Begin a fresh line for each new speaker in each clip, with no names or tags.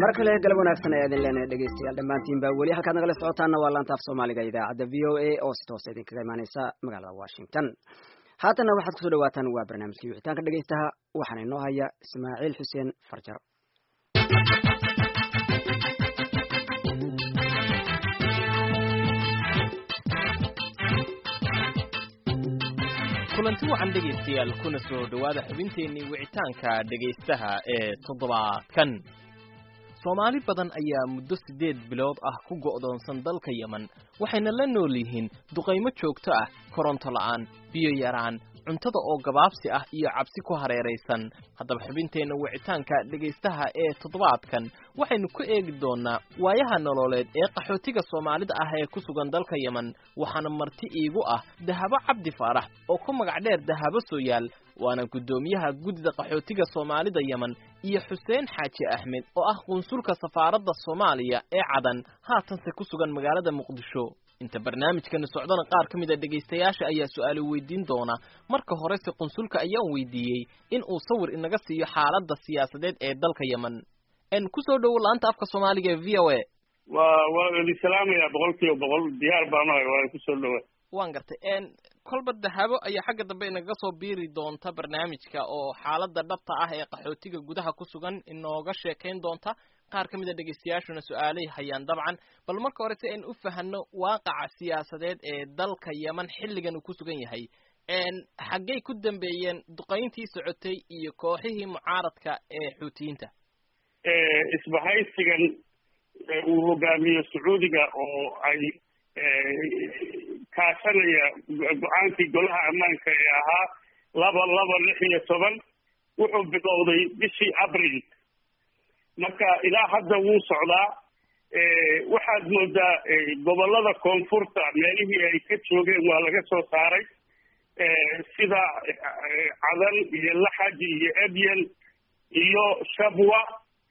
mar kale galab wanaagsan ayaa idin leenahay dhegeystayaal dhammaantiin baa weli halkaad nagala socotaana waa laanta af soomaaliga idaacadda v o a oo si toosa idinkaga imaaneysa magaalada washington haatanna waxaad kusoo dhawaataan waa barnaamijkii wixitaanka dhegeystaha waxaana inoo haya ismaaciil xuseen farjaro
kulanti wacan dhegaystayaal kuna soo dhowaada xubinteennii wicitaanka dhegaystaha ee toddobaadkan soomaali badan ayaa muddo siddeed bilood ah ku go'doonsan dalka yemen waxayna la nool yihiin duqaymo joogto ah koronto la'aan biyo yaraan cuntada oo gabaabsi ah iyo cabsi ku hareeraysan haddaba xubinteenna wicitaanka dhegaystaha ee toddobaadkan waxaynu ku eegi doonnaa waayaha nololeed ee qaxootiga soomaalida ah ee ku sugan dalka yemen waxaana marti iigu ah dahabo cabdi faarax oo ku magac dheer dahabo sooyaal waana guddoomiyaha guddida qaxootiga soomaalida yemen iyo xuseen xaaji axmed oo ah qunsulka safaaradda soomaaliya ee cadan haatanse ku sugan magaalada muqdisho inta barnaamijkani socdana qaar ka mid a dhegaystayaasha ayaa su-aalo weydiin doona marka horese qunsulka ayaan weydiiyey in uu sawir inaga siiyo xaaladda siyaasadeed ee dalka yemen n kusoo dhowo la-anta afka soomaaliga ee v o a
waa waa idin salaamayaa boqol kiiba boqol diyaar baan ahay waa kusoo dhowa
waan gartay n kolba dahabo ayaa xagga dambe inaga soo biiri doonta barnaamijka oo xaaladda dhabta ah ee qaxootiga gudaha ku sugan inooga sheekayn doonta qaar ka mid a dhegaystayaashuna su-aalay hayaan dabcan bal marka hore si aynu u fahanno waaqaca siyaasadeed ee dalka yemen xilligan uu ku sugan yahay xaggay ku dambeeyeen duqayntii socotay iyo kooxihii mucaaradka ee xuutiyiinta
isbahaysigan uu hogaamiyo sacuudiga oo ay kaashanaya go-aankii golaha ammaanka ee ahaa laba laba lix iyo toban wuxuu bilowday bishii abril marka ilaa hadda wuu socdaa waxaad moodaa gobolada koonfurta meelihii ay ka joogeen waa laga soo saaray sida cadan iyo laxaj iyo ebyen iyo shabwa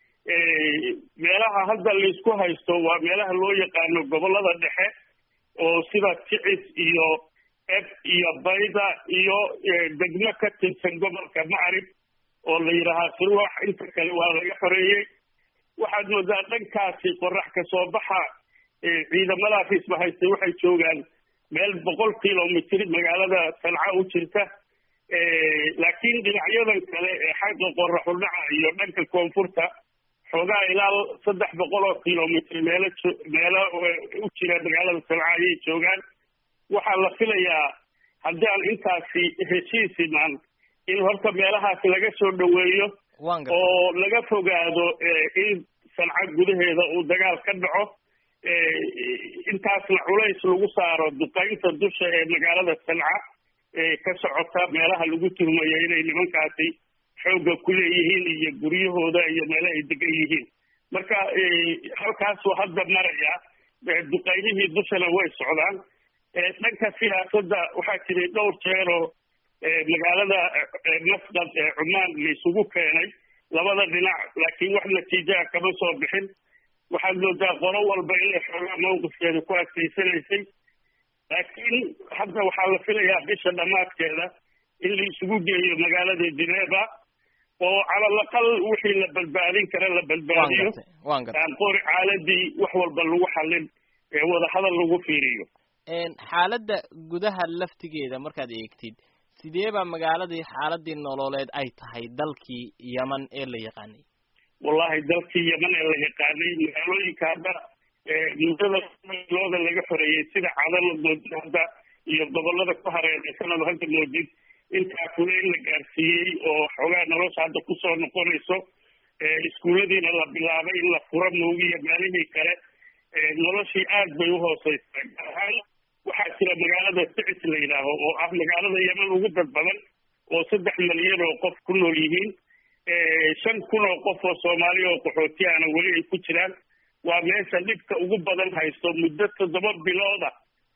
meelaha hadda laisku haysto waa meelaha loo yaqaano gobolada dhexe oo sida ticis iyo eb iyo bayda iyo degmo ka tirsan gobolka macrib oo la yidhaahaa sirwax inta kale waa laga xoreeyey waxaad moodaa dhankaasi qorax ka soo baxa ciidamadaas isbahaystay waxay joogaan meel boqol kilomitr magaalada sanca u jirta laakiin dhinacyadan kale ee xagga qoraxu dhaca iyo dhanka koonfurta xoogaa ilaa saddex boqol oo kilomitr meelo meelo u jira magaalada sanca ayay joogaan waxaa la filayaa haddii aan intaasi heshiis imaan in horta meelahaas laga soo dhoweeyo oo laga fogaado in sanca gudaheeda uu dagaal ka dhaco intaasna culays lagu saaro duqaynta dusha ee magaalada sanca ka socota meelaha lagu tuhmayo inay nimankaasi xoogga ku leeyihiin iyo guryahooda iyo meelo ay degan yihiin marka halkaasuu hadda maraya duqaynihii dushana way socdaan dhanka siyaasadda waxaa jiray dhowr jeeroo magaalada masqad ee cumaan la isugu keenay labada dhinac laakiin wax natiijaha kama soo bixin waxaad moodaa qolo walba inay xoogaa mawqifkeeda ku adkaysanaysay laakiin hadda waxaa la filayaa bisha dhammaadkeeda in la isugu geeyo magaalada geneva oo calalaqal wixii la badbaadin kara la badbaadiyo qori caaladii wax walba lagu xallin ee wadahadal lagu fiiriyo
xaaladda gudaha laftigeeda markaad eegtid sidee baa magaaladii xaaladii nololeed ay tahay dalkii yemen ee la yaqaanay
wallahi dalkii yemen ee la yaqaanay magaalooyinka hadda muddada looda laga xoreeyey sida cadala moodid hadda iyo gobolada ku hareeraysanaba hadda moodid intaa kule in la gaarsiiyey oo xoogaa nolosha hadda kusoo noqonayso iskuulladiina la bilaabay in la furo moogiya meelihii kale noloshii aad bay uhooseysaa gaar ahaan waxaa jira magaalada sicis la yidhaaho oo ah magaalada yemen ugu dad badan oo saddex malyan oo qof ku nool yihiin shan kun oo qof oo soomaaliya oo qaxootiyahana weli ay ku jiraan waa meesha dhibka ugu badan haysto muddo toddoba bilooda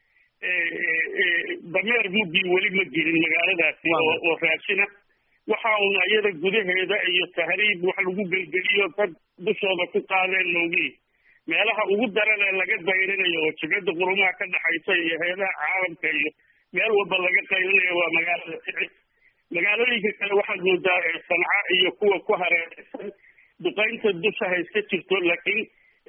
dameer muddii weli ma jirin magaaladaasi oo raashina waxa una iyada gudaheeda iyo tahriib wax lagu gelgeliyo dad dushooda ku qaadeen moogihi meelaha ugu daran ee laga dayrinayo oo jibada qurumaha ka dhaxaysa iyo heedaha caalamka iyo meel walba laga qayrinayo waa magaalada sicis magaalooyinka kale waxaad moodaa sanca iyo kuwa ku hareeraysan duqaynta dusha ha iska jirto laakiin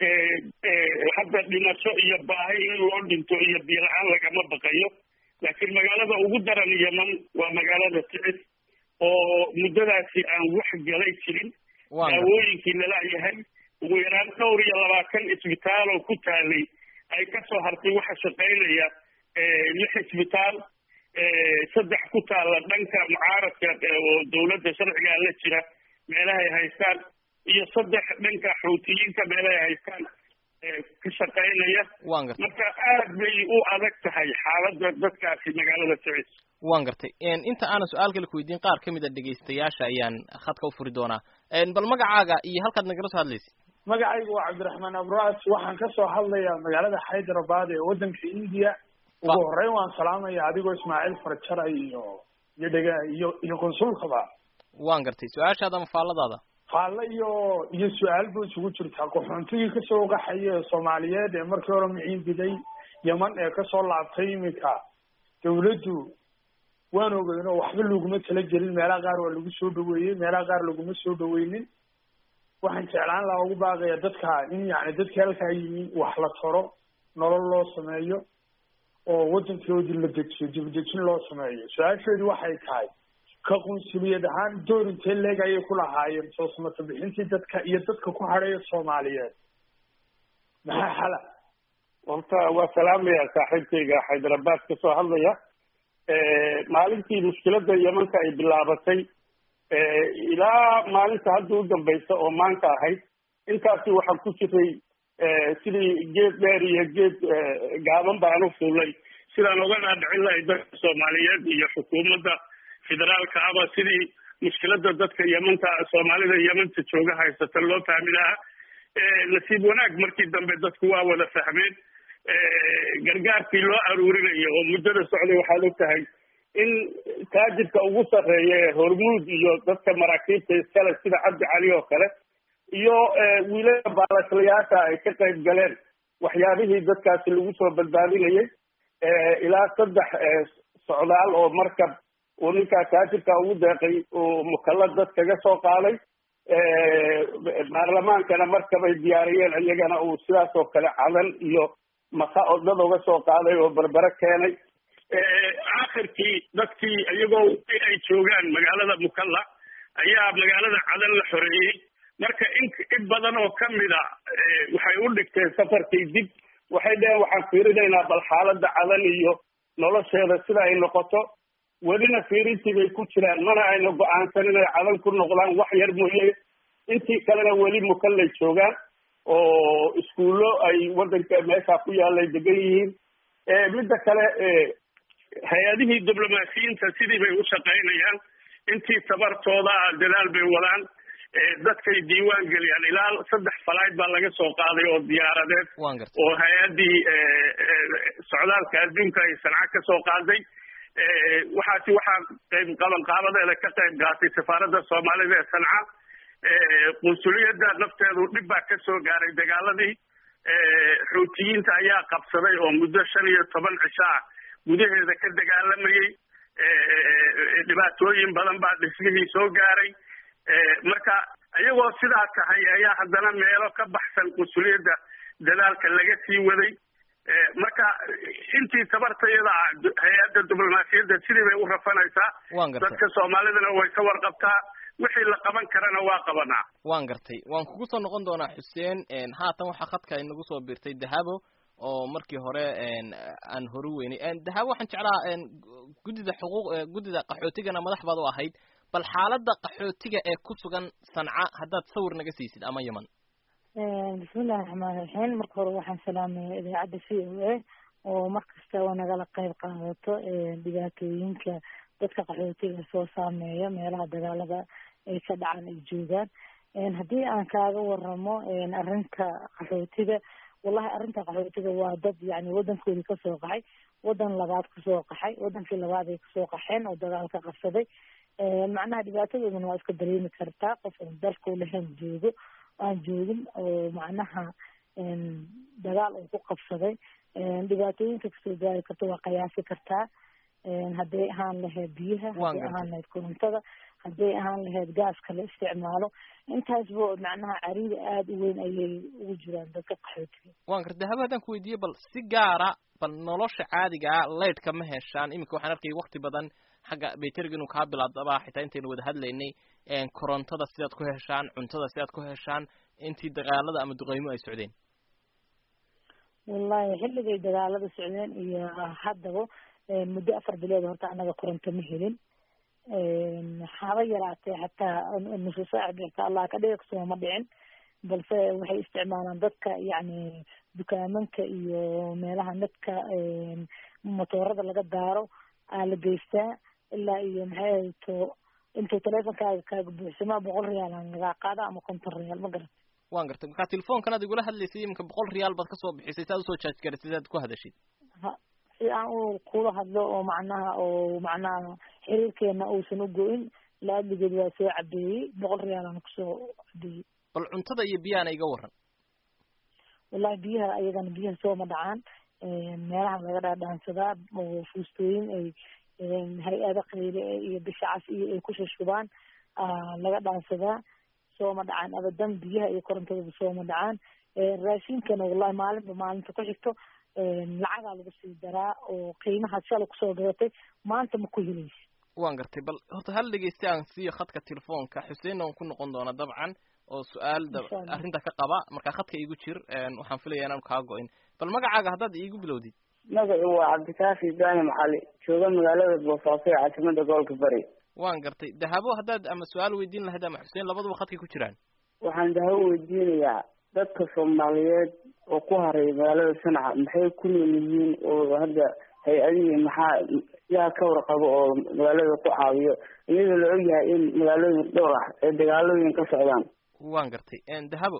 hadda dhimasho iyo baahi in loo dhinto iyo biila-aan lagama baqayo laakiin magaalada ugu daran yeman waa magaalada ticis oo muddadaasi aan wax galay jirin daawooyinkii lalayahay ugu yaraan dhowr iyo labaatan isbitaal oo ku taalay ay kasoo hartay waxa shaqaynaya lix isbitaal saddex ku taalla dhanka mucaaradka oo dawladda sharcigaa la jira meelahay haystaan iyo saddex dhanka xuutiyiinta meelahay haystaan ka shaqaynaya marka aad bay u adag tahay xaaladda dadkaasi magaalada ticis
waan gartay inta aanan su-aal kale ku weydiin qaar ka mid a dhegaystayaasha ayaan khadka u furi doonaa bal magacaaga iyo halkaad nagala soo hadlaysid
magacaygu waa cabdiraxmaan abras waxaan kasoo hadlayaa magaalada hyderabad ee waddanka india ugu horeyn waan salaamaya adigoo ismaaciil farjara iyo iyo dhega iyo iyo konsulkaba
waan gartay su-aashaada ama faalladaada
faalle iyo iyo su-aal ba isugu jirtaa qaxoontigii kasoo qaxaya ee soomaaliyeed ee markii hore miciinbiday yeman ee kasoo laabtay iminka dawladdu waan ogeyn oo waxba laguma talagelin meelaha qaar waa lagu soo dhaweeyey meelaha qaar laguma soo dhaweynin waxaan jeclaan lahaa ugu baaqaya dadka in yani dadkii halkaa yimi wax la taro nolol loo sameeyo oo waddankoodii la dejiyo dibdejin loo sameeyo su-aasheedu waxay tahay ka qunsuliyad ahaan door intee leeg ayay ku lahaayeen soo samata bixintii dadka iyo dadka ku hadheeya soomaaliyeed maxaa xala
horta waa salaamaya saaxiibkayga hyderabad kasoo hadlaya maalintii mushkiladda yemanka ay bilaabatay ilaa maalinta hadda u dambaysa oo maanta ahayd intaasi waxaan ku jiray sidii geed dheer iyo geed gaaban baan u fuulay sidaan oga dhaadhicin lahay dadka soomaaliyeed iyo xukuumadda federaalka aba sidii mushkilada dadka yemanta soomaalida yemanta jooga haysata loo fahmi lahaa nasiib wanaag markii dambe dadku waa wada fahmeen gargaarkii loo aruurinayo oo muddada socday waxaad og tahay in taajirka ugu sarreeya ee hormuud iyo dadka maraakiibta iskale sida cabdi cali oo kale iyo wiilada baalaslayaasha ay ka qayb galeen waxyaabihii dadkaasi lagu soo badbaadinayay ilaa saddex socdaal oo markab uu ninkaa taajirka ugu deeqay uu mukalla dad kaga soo qaaday baarlamaankana markabay diyaariyeen iyagana uu sidaas oo kale cadan iyo maka oo dad uga soo qaaday oo berbere keenay aakhirkii dadkii iyagoo ay joogaan magaalada mukalla ayaa magaalada cadan la xoreeyey marka in in badan oo kamid a waxay u dhigteen safarkii dib waxay dheheen waxaan fiirinaynaa bal xaaladda cadan iyo nolosheeda sida ay noqoto welina fiirintii bay ku jiraan mana ayna go-aansan inay cadan ku noqdaan wax yar mooye intii kalena weli mukallay joogaan oo iskuullo ay waddanka meesha ku yaalay degan yihiin midda kale hay-adihii diblomaasiyiinta sidii bay u shaqaynayaan intii tabartooda dadaal bay wadaan dadkay diiwaan geliyaan ilaa saddex falayd baa laga soo qaaday oo diyaaradeed oo hay-addii socdaalka adduunka ay sanca ka soo qaaday waxaasi waxaa qayb qaban qaabadeeda ka qayb qaatay safaaradda soomaalida ee sanca qunsuliyadda nafteedu dhib baa ka soo gaaray dagaaladii xuutiyiinta ayaa qabsaday oo muddo shan iyo toban cisho ah gudaheeda ka dagaalamayey dhibaatooyin badan baa dhismihii soo gaaray marka iyagoo sidaa tahay ayaa haddana meelo ka baxsan qunsuliyadda dadaalka laga sii waday marka intii tabartayada ah hay-adda diblomaasiyadda sidii bay u rafanaysaa dadka soomaalidana way ka warqabtaa wixii la qaban karana waa qabanaa
waan gartay waan kugu soo noqon doonaa xuseen haatan waxaa khadka inagu soo biirtay dahabo oo markii hore aan hore weynay dahabo waxaan jeclaha guddida xuquuq guddida qaxootigana madax baad u ahayd bal xaaladda qaxootiga ee ku sugan sanca haddaad sawir naga siisid ama yeman
bismillahi raxmaan raxiim marka hore waxaan salaamaya idaacadda v o a oo mar kasta oo nagala qayb qaadato dhibaatooyinka dadka qaxootiga soo saameeya meelaha dagaalada ay ka dhacaan ay joogaan haddii aan kaaga waramo arrinta qaxootiga wallahi arrinta qaxootiga waa dad yani waddankoodii kasoo qaxay waddan labaad kasoo qaxay waddankii labaad ay kasoo qaxeen oo dagaal ka qabsaday macnaha dhibaatadoodana waa iska dareemi kartaa qof aan dalkau lahayn joogo aan joogin oo macnaha dagaal uu ku qabsaday dhibaatooyinka kasoo gaari karta waa qiyaasi kartaa hadday ahaan lahayd biyaha hadday ahaan lahayd korontada hadday ahaan lahayd gaaska la isticmaalo intaasba macnaha cariida aada u weyn ayay ugu jiraan dadka qaxootiga
waan garta haba haddaan ku weydiiye bal si gaara bal nolosha caadigaa leydhka ma heshaan iminka waxaan arkayay wakti badan xagga bayteriga inuu kaa bilaadaba xitaa intaynu wada hadlaynay korontada sidaad ku heshaan cuntada sidaad ku heshaan intii dagaalada ama duqeymo ay socdeen
wallahi xilligay dagaalada socdeen iyo haddaba muddo afar bilood horta anaga koronto ma helin haba yaraatee hataa nusu saac bixta allah ka dhiga kasoo ma dhicin balse waxay isticmaalaan dadka yacni dukaamanka iyo meelaha nadka motoorada laga daaro aa la geystaa ilaa iyo maxay ahayto intuu teleefonkaaga kaaga buuxsamaa boqol riyaal aan lagaa qaada ama konton riyaal ma garat
waan gartay marka telefoonkan aad igula hadlaysay iminka boqol riyaal baad kasoo bixisay si aad usoo jaaj garatay si aad ku hadashid
ha si aan u kula hadlo oo macnaha oo macnaha xiriirkeena uusan u go-in laadligeed waa soo cabeeyey boqol riyaal aan kusoo cabeeyey
bal cuntada iyo biyaana iga waran
wallahi biyaha ayagana biyaha sooma dhacaan meelaha laga dhaadhaansadaa oo fuustooyin ay hay-ada qayre iyo bisha cas iyo ay ku shushubaan laga dhaansadaa sooma dhacaan abadan biyaha iyo korontadaba sooma dhacaan raashinkana wallahi maalinba maalinta ku xigto lacagaa lagu sii daraa oo qiimaha shala kusoo gadatay maanta ma ku helaysa
waan gartay bal horta hal dhegeysta aan siiyo khadka telefoonka xuseenna waan ku noqon doonaa dabcan oo su-aal arrinta ka qaba markaa khadka iigu jir waxaan filaya inaan kaa go-in bal magacaaga haddaad iigu bilowdid
magacu waa cabdikaafi ibraahim cali jooga magaalada boosaaso ee caasimada gobolka bari
waan gartay dahabo haddaad ama su-aal weydiin lahayd ama xuseen labaduba khadkay ku jiraan
waxaan dahabo weydiinayaa dadka soomaaliyeed oo ku haray magaalada sanaca maxay ku nool yihiin oo hadda hay-adihii maxaa yaa ka warqabo oo magaalada ku caawiyo iyadoo la ogyahay in magaalooyin dhowr ah ee dagaalooyin ka socdaan
waan gartay dahabo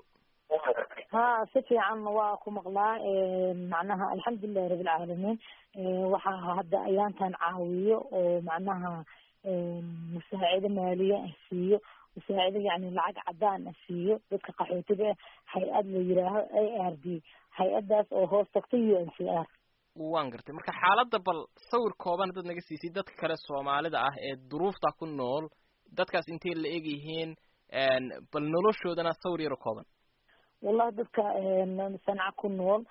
ha si fiican waa ku maqlaa macnaha alxamdulilahi rabilcaalamiin waxaa hadda ayaantan caawiyo oo macnaha musaacido maaliye ah siiyo musaacido yani lacag cadaan ah siiyo dadka qaxootiga ah hay-ad la yiraaho a r d hay-adaas oo hoos tagta u n c r
waan gartay marka xaaladda bal sawir kooban haddaad naga siisay dadka kale soomaalida ah ee duruufta ku nool dadkaas intay la eg yihiin bal noloshoodana sawir yaro kooban
wallahi dadka sanca ku nool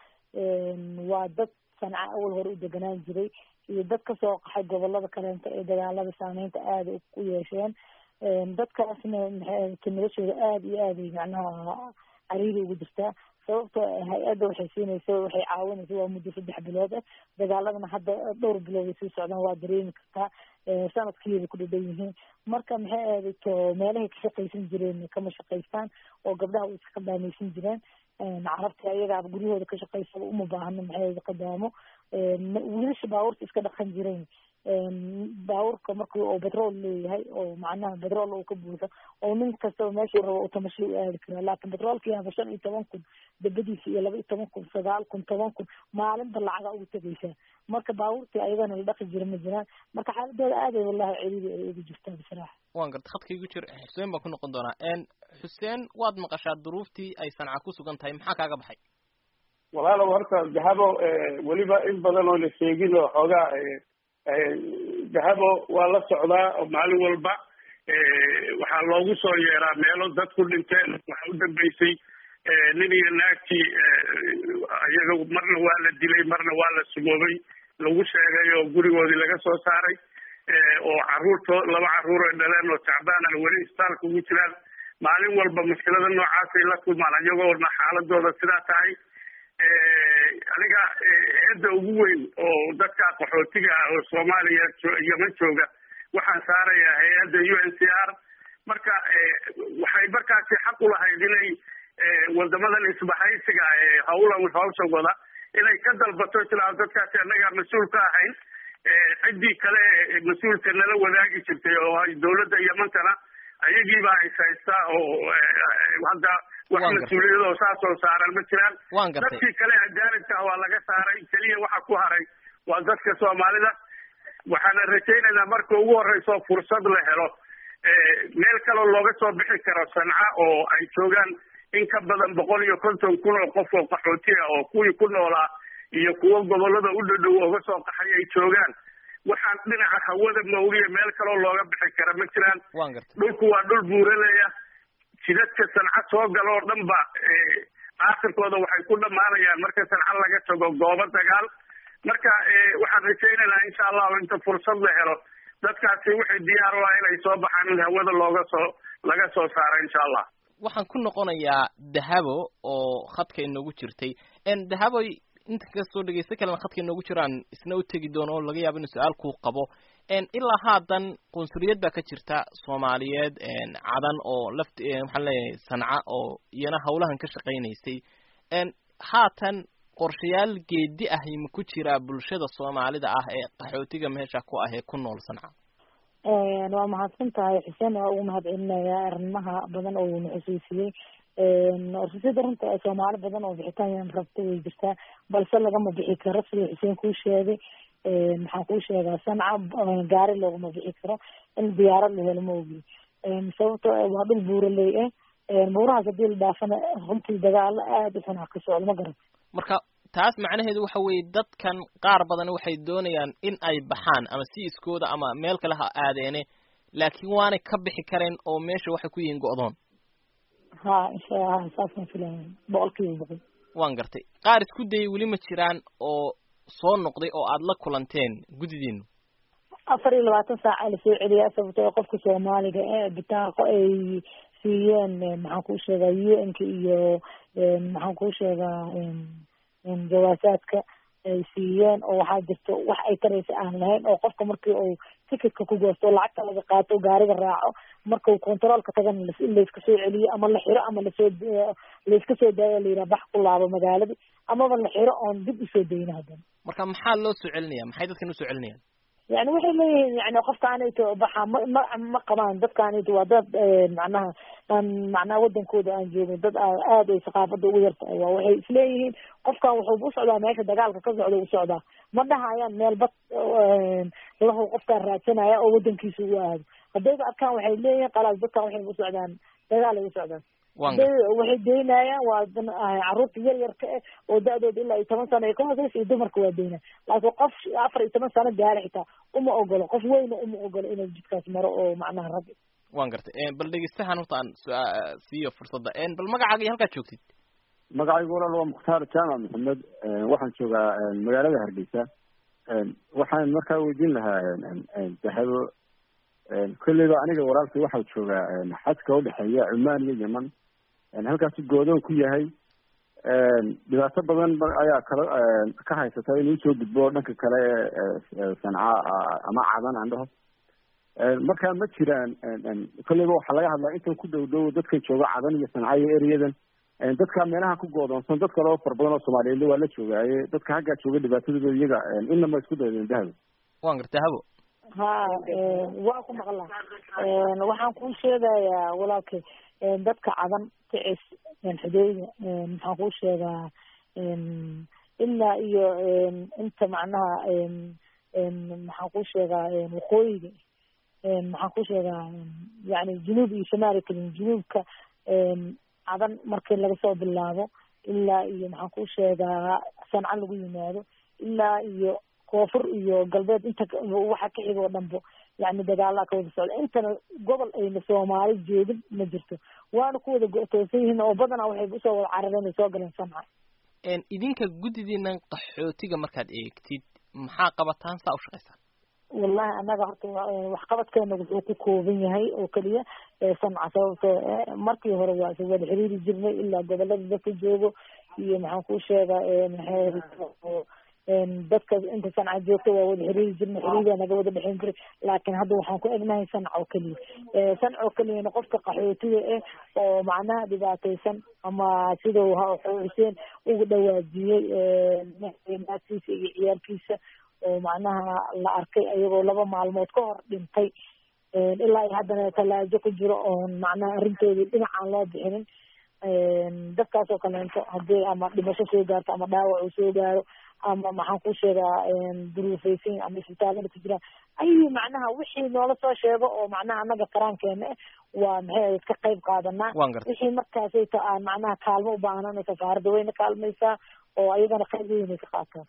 waa dad sanca awal hore u deganaan jiray iyo dad kasoo qaxay gobolada kaleenta ee dagaalada saameynta aada u yeesheen dadkaasna maxay noloshooda aada iyo aaday macnaha cariiri ugu jirtaa sababto hay-adda waxay siinaysa waxay caawinaysa waa muddo saddex bilood ah dagaaladana hadda dhowr bilood ay sii socdaan waa dareemi kartaa sanadkiibay ku dhadhan yihiin marka maxay aadayto meelahay ka shaqaysan jireen kama shaqaystaan oo gabdhaha way iska qadaameysan jireen carabta ayagaaba guryahooda ka shaqaysaba uma baahno maxay qadaamo wiilasha baabuurta iska dhaqan jireen baabuurka markii oo betrol leeyahay oo macnaha betrol uu ka buuxo oo nin kastaba meeshuu rabo uu tamasho u aadi karaa laakin betroolkii haba shan iyo toban kun dabadiisa iyo laba iyo toban kun sagaal kun toban kun maalinba lacaga ugu tegaysaa marka baabuurtii ayagana la dhaqi jira ma jiraan marka xaaladooda aaday wallahi celiidi ay ugu jirtaa bisraaxa
waan garta khadka igu jir xuseen baan ku noqon doonaa xuseen waad maqashaa duruuftii ay sanca ku sugan tahay maxaa kaaga baxay
walaalow horta dahabo weliba in badan oo la sheegin oo xoogaa dahabo waa la socdaa oo maalin walba waxaa loogu soo yeeraa meelo dadku dhinteen waxa u dambeysay nin iyo naagtii iyaga marna waa la dilay marna waa la sumoobay lagu sheegay oo gurigoodii laga soo saaray oo caruurto laba caruur ay dhaleen oo tacbaanana weli isbitaalka ugu jiraan maalin walba mushkilada noocaasay la kulmaan iyagoona xaaladooda sidaa tahay aniga eedda ugu weyn oo dadka qaxootiga ah oo soomaaliya yeman jooga waxaan saarayaa hay-adda u n c r marka waxay markaasi xaq ulahayd inay wadamadan isbahaysiga ee hawlan hawsha wada inay ka dalbato tilaa dadkaasi annagaa mas-uul ka ahayn ciddii kale mas-uulka nala wadaagi jirtay oo dawladda yamantana ayagiibaa is haystaa oo hadda wax mas-uuliyad oo saas oo saaran ma jiraan dadkii kale ajaanibka waa laga saaray keliya waxa ku haray waa dadka soomaalida waxaana rajaynaynaa marka ugu horeyso fursad la helo meel kaloo looga soo bixi karo sanca oo ay joogaan in ka badan boqol iyo konton kun oo qof oo qaxootiya oo kuwii ku noolaa iyo kuwo gobolada u dhadhow oga soo qaxay ay joogaan waxaan dhinaca hawada mawgiya meel kaloo looga bixi kara ma jiraan
waan gartay
dhulku waa dhul buuraleya jidadka sanca soo gala oo dhan ba aakhirkooda waxay ku dhammaanayaan marka sanca laga tago goobo dagaal marka waxaan rajaynaynaa insha allahu inta fursad la helo dadkaasi waxay diyaar u ah inay soo baxaan in hawada looga soo laga soo saaro insha allah
waxaan ku noqonayaa dahabo oo khadka inoogu jirtay dahaboy inta kastoo dhegeysta kalena khadka inoogu jiraan isna u tegi doono oo laga yaabo inu su-aal kuu qabo ilaa haatan qunsuliyad baa ka jirta soomaaliyeed cadan oo laft maxaan leeyahay sanca oo iyana hawlahan ka shaqaynaysay haatan qorshayaal geedi ah ma ku jiraa bulshada soomaalida ah ee qaxootiga meesha ku ah ee ku nool sanca
waa mahadsan tahay xuseen waa ugu mahad celinayaa arrimaha badan oo uuna xusuusiyey orsasida runta soomaali badan oo bixitaan rabta way jirtaa balse lagama bixi karo sida xuseen kuu sheegay maxaan kuu sheegaa sanca gaari loogama bixi karo in diyaarad la helo ma ogi sababto waa dhul buuraley ah buurahaas hadii la dhaafana runtii dagaalo aada u xunaa ka socdo ma garan
marka taas macnaheedu waxa weeye dadkan qaar badan waxay doonayaan in ay baxaan ama si iskooda ama meel kale ha aadeene laakiin waanay ka bixi kareen oo meesha waxay ku yihiin go'doon
ha insha ha saasaan filaya boqol kiiba boqol
waan gartay qaar isku dayay weli ma jiraan oo soo noqday oo aada la kulanteen guddidiinu
afar iyo labaatan saaca lasoo celiyaa sababtoo qofka soomaaliga ee bitaaqo ay siiyeen maxaan kuu sheegaa u n ka iyo maxaan kuu sheegaa jawaasaadka ay siiyeen oo waxaa jirto wax ay taraysa aan lahayn oo qofka markii uu ticketka ku goosto o lacagta laga qaato gaariga raaco markau controolka tagana layska soo celiyo ama la xiro ama lasoo layska soo daayo layidhaha bax ku laabo magaaladii amaba la xiro oon dib usoo dayno haddana
marka maxaa loo soo celinaya maxay dadkan usoo celinayaan
yani waxay leeyihiin yani qofkaanayto baxa ma ma ma qabaan dadkaanayto waa dad macnaha aan macnaha wadankooda aan joogin dad aada ay saqaafada ugu yartahay waa waxay isleeyihiin qofkan wuxuu u socdaa meesha dagaalka ka socda u socdaa ma dhahayaan meel bad lahu qofkaan raadsanaya oo wadankiisa ugu aado haddayba adkaan waxay leeyihiin qalaas dadkan waxay u socdaan dagaal ay u socdaan waxay daynayaan waa caruurta yar yarka eh oo da-dooda ilaa iyo toban sano ay ka hooseysa iyo dumarka waa daynaya laakiin qof afar iyo toban sano gaara xitaa uma ogolo qof weyna uma ogolo inuu jidkaas maro oo macnaha raggi
waan gartay bal dhegeystahan horta aan siiyo fursadda bal magacaaga iyo halkaad joogtid
magacaygu walaal waa mukhtaar jaamac maxamed waxaan joogaa magaalada hargeysa waxaan markaa weydiin lahaa dahabo kolleyba aniga walaalkay waxaa joogaa xadka udhexeeya cumaan iyo yeman halkaasu goodoon ku yahay dhibaato badan ayaa kala ka haysata inuu usoo gudbo dhanka kale sanca ama cadan aan dhaho markaa ma jiraan kolleyba waxaa laga hadlaa intan ku dhow dhow dadkan jooga cadan iyo sanca iyo ereyadan dadka meelaha ku goodoonsan dad kale oo fara badan oo soomaaliyeedna waa la joogaaye dadka haggaa jooga dhibaatadooda iyaga inama isku daydeen dahabo
waan garta dahabo
ha waa ku maqlaa waxaan kuu sheegayaa walaalkay dadka cadan kicis xudeyda maxaan kuu sheegaa ilaa iyo inta macnaha maxaan kuu sheegaa waqooyiga maxaan kuu sheegaa yani junuub iyo shamaali kalin junuubka cadan markii laga soo bilaabo ilaa iyo maxaan kuu sheegaa sanca lagu yimaado ilaa iyo koonfur iyo galbeed inta waxa ka xiga oo dhanbo yani dagaalaa ka wada socda intana gobol ayna soomaali joogin ma jirto waana ku wada go-toosan yihiin oo badanaa waxay usoo wada carareen ay soo galeen sanca
idinka guddidiinan qaxootiga markaad eegtid maxaa qabataan saa u shaqaysaan
wallahi annaga horta waxqabadkeena wuxuu ku kooban yahay oo keliya sanca sababto markii hore waa isa wada xiriiri jirnay ilaa gobolada dadka joogo iyo maxaan kuu sheegaa dadka inta sanca joogta waa wada xiriiri jirnay xiriiraa naga wada dhexeyn jiray laakiin hadda waxaan ku egnahay sanca oo keliya sanca oo keliyana qofka qaxootiga eh oo macnaha dhibaataysan ama sidau xuseen ugu dhawaajiyey naagtiisa iyo ciyaalkiisa oo macnaha la arkay ayagoo laba maalmood ka hor dhintay ilaa iyo haddana talaajo ku jiro oon macnaha arrintoodii dhinacaan loo bixinin dadkaas oo kaleento haddii ama dhimasho soo gaarto ama dhaawac uu soo gaaro ama maxaan ku sheegaa duruufaysan ama isbitaalada ku jiraan ay macnaha wixii noola soo sheego oo macnaha annaga qaraankeena eh waa maxay ka qayb qaadanaa wixii markaasayta aan macnaha kaalmo u baahnana safaaradda wayna kaalmaysaa oo ayagana qayb weynay ka qaataan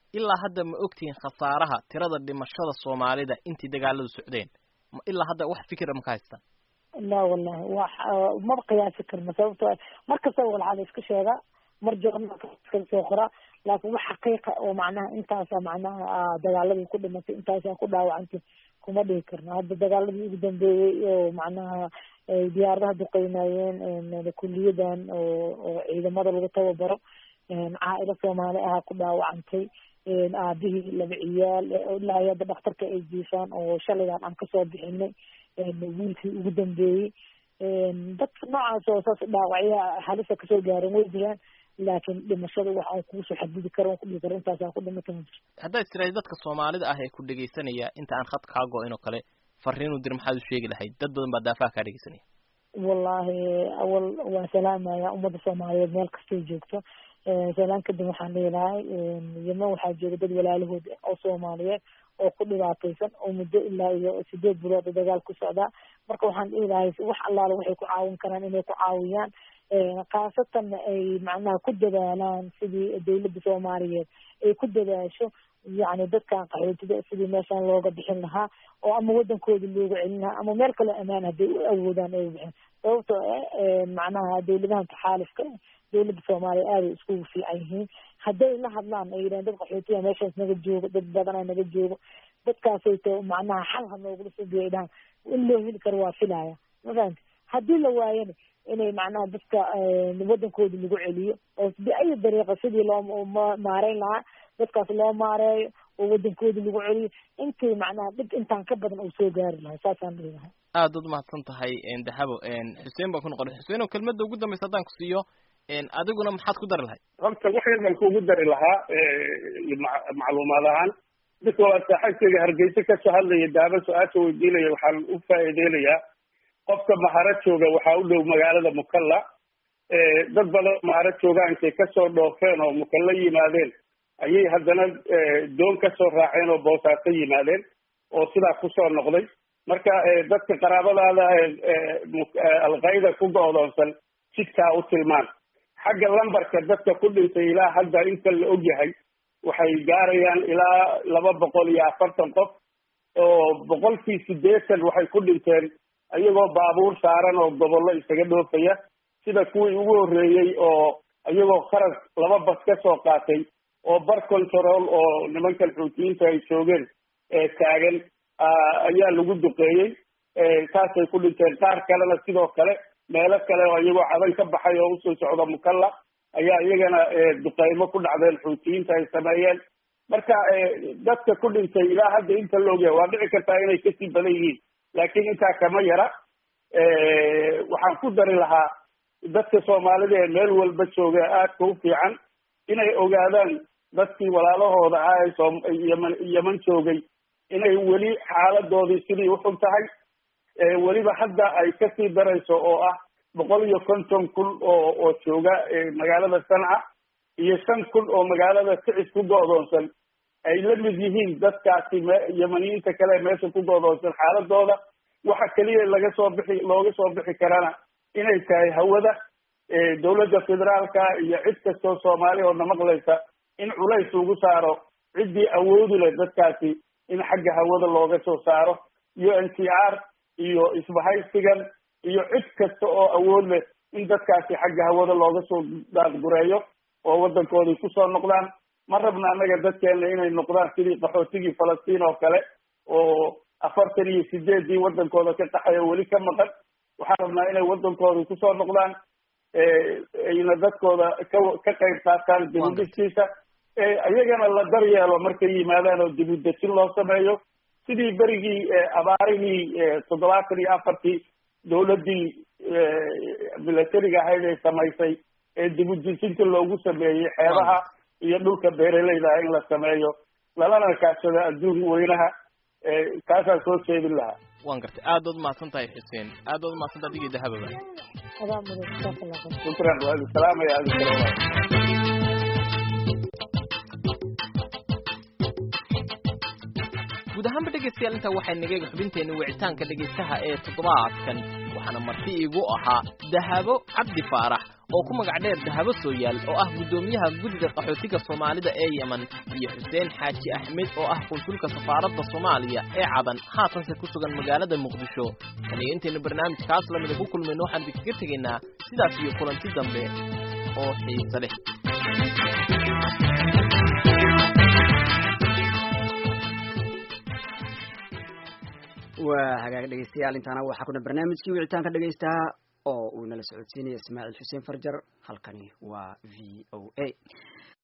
ilaa hadda ma ogtihiin khasaaraha tirada dhimashada soomaalida intii dagaaladu socdeen ilaa hadda wax fikira maka haystaan
la wallahi wax maba qiyaasi karno sababto mar kastaba walxaa la iska sheegaa mar joornaalka iska soo qoraa laakin wax xaqiiqa oo macnaha intaasa macnaha dagaaladii ku dhimatay intaasa ku dhaawacantay kuma dhihi karno hadda dagaaladii ugu dambeeyey oo macnaha diyaaradaha duqeynayeen kuliyadan oo oo ciidamada lagu tababaro caailo soomaali aha ku dhaawacantay aabihii laba ciyaal ilaa hadda dhakhtarka ay jiifaan oo shalaydan aan kasoo bixinay wiilkii ugu dambeeyey dadka noocaas oo saas dhaawacya halisa kasoo gaaran way jiraan laakiin dhimashada waxa kuusoo xadidi karo ku dhigi karo intaasa ku dhimata ma jirto
haddaad istiraahid dadka soomaalida ah ee ku dhegaysanaya inta aan khad kaa go-in oo kale fariinu dir maxaad u sheegi lahayd dad badan baa daafaha kaa dhegeysanaya
wallahi awal waan salaamaya ummadda soomaaliyeed meel kastay joogto salaan kadib waxaan dhihi lahay yeman waxaa jooga dad walaalahood oo soomaaliyeed oo ku dhibaataysan oo muddo ilaa iyo sideed bilood dagaal ku socdaa marka waxaan dhihi lahay wax allaala waxay ku caawin karaan inay ku caawiyaan khaasatan ay macnaha ku dadaalaan sidii dawladda soomaaliyeed ay ku dadaasho yacni dadkan qaxootida sidii meeshaan looga bixin lahaa oo ama waddankooda looga celin lahaa ama meel kaloo amaan hadday u awoodaan ay bixin sababto macnaha dawladahan taxaalifka dawladda soomaaliya aaday iskugu fiican yihiin hadday la hadlaan ay yidhahan dad qaxootiya meeshaas naga joogo dad badanaa naga joogo dadkaasayto macnaha xal ha noogula soo biya dhahan in loo heli karo waa filaya ma fahamti haddii la waayana inay macnaha dadka waddankooda lagu celiyo oo biayi dariiqa sidii loo maareyn lahaa dadkaas loo maareeyo oo waddankooda lagu celiyo intii macnaha dhib intaan ka badan uu soo gaari lahay saasaan dhihi lahay
aad ud mahadsan tahay dahabo xuseen baan ku noqon xuseen oo kelmadda ugu dambaysa haddaan ku siiyo adiguna maxaad ku dari lahayd
horta wax yar baan kuugu dari lahaa macluumaad ahaan dadka waa saaxiibkayga hargeysa kasoo hadlaya daaba su-aasha weydiinaya waxaan u faa'iideynayaa qofka maharo jooga waxaa u dhow magaalada mukalla dad badan maharo joogaan intay kasoo dhoofeen oo mukalla yimaadeen ayay haddana doon kasoo raaceen oo boosaaso yimaadeen oo sidaa kusoo noqday marka dadka qaraabadaada alqayda ku go-doonsan jidkaa u tilmaan xagga lambarka dadka ku dhintay ilaa hadda inta la ogyahay waxay gaarayaan ilaa laba boqol iyo afartan qof oo boqolkii siddeetan waxay ku dhinteen iyagoo baabuur saaran oo gobollo isaga dhoofaya sida kuwii ugu horreeyey oo iyagoo kharag laba bas ka soo qaatay oo bar control oo nimankan xuutiyiinta ay joogeen taagan ayaa lagu duqeeyey taasay ku dhinteen qaar kalena sidoo kale meelo kale oo iyagoo cadan ka baxay oo usoo socda mukalla ayaa iyagana duqeymo ku dhacdeen xuutiyiinta ay sameeyeen marka dadka ku dhintay ilaa hadda inta la ogyahay waa dhici kartaa inay kasii badan yihiin laakiin intaa kama yara waxaan ku dari lahaa dadka soomaalida ee meel walba jooga aadka u fiican inay ogaadaan dadkii walaalahooda ah ee soom yeman yeman joogay inay weli xaaladoodii sidii uxun tahay weliba hadda ay kasii darayso oo ah boqol iyo konton kun oo oo jooga magaalada sanca iyo shan kun oo magaalada kicis ku go-doonsan ay la mid yihiin dadkaasi me yemaniyiinta kale meesha ku go-doonsan xaaladooda waxa keliya laga soo bixi looga soo bixi karana inay tahay hawada dawladda federaalka iyo cid kastoo soomaali oo namaqlaysa in culays lagu saaro ciddii awoodi leh dadkaasi in xagga hawada looga soo saaro u n t r iyo isbahaysigan iyo cid kasta oo awood leh in dadkaasi xagga hawada looga soo daadgureeyo oo waddankoodii kusoo noqdaan ma rabna annaga dadkeena inay noqdaan sidii qaxootigii falastiin oo kale oo afartan iyo sideedii waddankooda ka qaxay oo weli ka maqan waxaan rabnaa inay waddankoodii kusoo noqdaan ayna dadkooda ka ka qayb qaataan dibudhiskiisa iyagana la daryeelo markay yimaadaan oo dibudejin loo sameeyo sidii berigii abaarihii toddobaatan iyo afartii dawladdii milatariga ahayd ay samaysay ee dibudejinta loogu sameeyey xeebaha iyo dhulka beeraleyda ah in la sameeyo lalana kaashado adduun weynaha kaasaan soo jeedin lahaa
waan gartay aad ood mahadsan tahay xuseen aad ood mahadsan tahay adigii dahababa
adaa mudan jazaaka allah khayr
shukran waa idin salaamaya adin kale
guud ahaanba dhegaystayaal intaa waxay nagayga xubinteenna wicitaanka dhegaystaha ee toddobaadkan waxaana marti iigu ahaa dahabo cabdi faarax oo ku magac dheer dahabo sooyaal oo ah guddoomiyaha guddiga qaxootiga soomaalida ee yemen iyo xuseen xaaji axmed oo ah konsulka safaaradda soomaaliya ee cadan haatanse ku sugan magaalada muqdisho tan iyo intaynu barnaamijkaas lamida ku kulmayno waxaan idinkaga tegaynaa sidaas iyo kulanti dambe oo xiise leh
waa hagaag dhegeystayaal intaana waxaa kuna barnaamijkii wicitaanka dhegeystaha oo uu nala socodsiinaya ismaaciil xuseen farjar halkani waa v o a